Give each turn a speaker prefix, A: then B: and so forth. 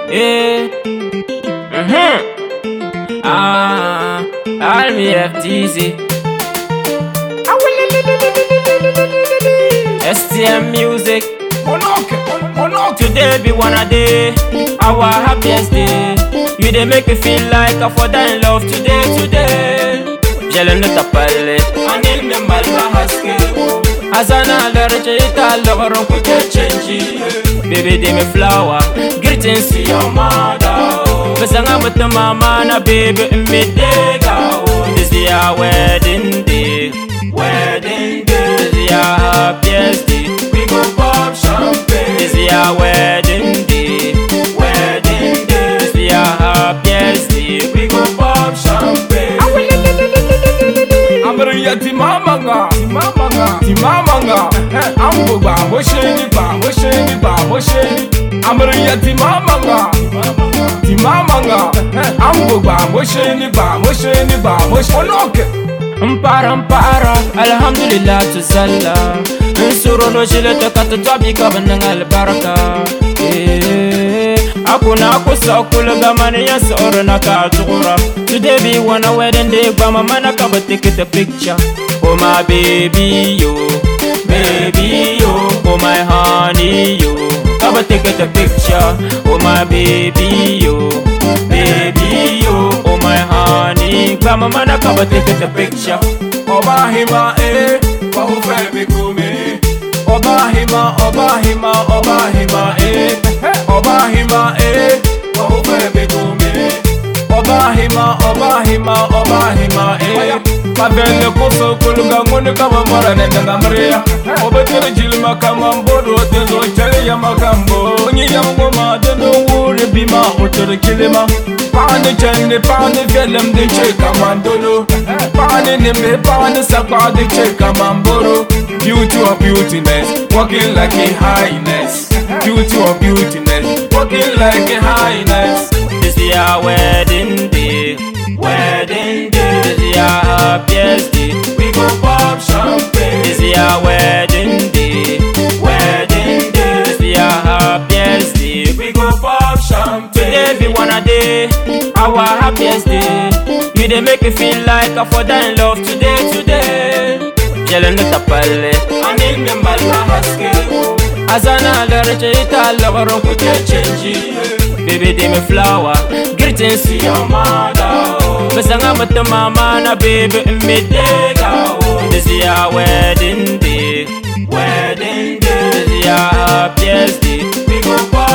A: Yeah. Mm-hmm. Ah, Army FTZ. STM music.
B: Monoke, monoke.
A: Today be one a day, our happiest day. You dey make me feel like I for die in love today, today. Jelen ta palle, anil me malva haske. Azana alerje ita logoron ku ke change. Baby dey me flower, greetings to your mother. Besanga mutta mama na baby me dega. This is our wedding day, wedding day. This is our happiest day. We go pop champagne. This is our wedding day, wedding day. This is our happiest day. We go pop champagne.
B: Amriya ti mama nga, ti mama nga, ti mama nga. Eh, Ambo ba mo sheni ba mo sheni ba mo sheni. Amriya ti mama nga, ti mama nga. Eh, Ambo ba mo sheni ba mo sheni ba mo sheni. Monoke.
A: Mpara mpara, alhamdulillah tu salla Nsuro no shile te kata tabi ka bandang albaraka Eh, Aku na aku sa kula ga mani ya soro na ka tukura Today be one a wedding day ba mama na ka ba take the picture Oh my baby yo, baby yo Oh my honey yo, ka ba take the picture Oh my baby yo, baby yo Oh my honey, ba mama na ka ba take the picture
B: Ọba hima eh, wọ́n fẹ́ mi kú mi. Ọba hima, ọba hima, ọba hima eh. Ọba hima eh, wọ́n fẹ́ mi kú mi. Ọba hima, ọba hima, ọba hima eh. Mabele koso kuluga nguni kama mora nenda ngamria. Obetere jilma kama mbodo tezo chale ya makambo. Nyi ya ngoma deno wuri bima otere kilima. Pani chende pani velem de che kama ndolo. Pani nimbe pani sakwa de che kama mboro. Beauty of beautiness, walking like a highness. Beauty of beautiness, walking like a highness.
A: This is our wedding day, wedding day. This is our happiest day.
B: We go pop champagne.
A: This is our wedding day, wedding day. This is our happiest day.
B: We go pop champagne.
A: Today be one a day, our happiest day. You dey make me feel like I for die in love today, today. Jelen ta palle,
B: Anil me malva haske.
A: azana alerje ita logoron ku ke change. Baby dey me flower, greetings to your mother. Besanga mutta mama na baby me dega. This is our wedding day, wedding day. This is our happiest day.
B: We go pop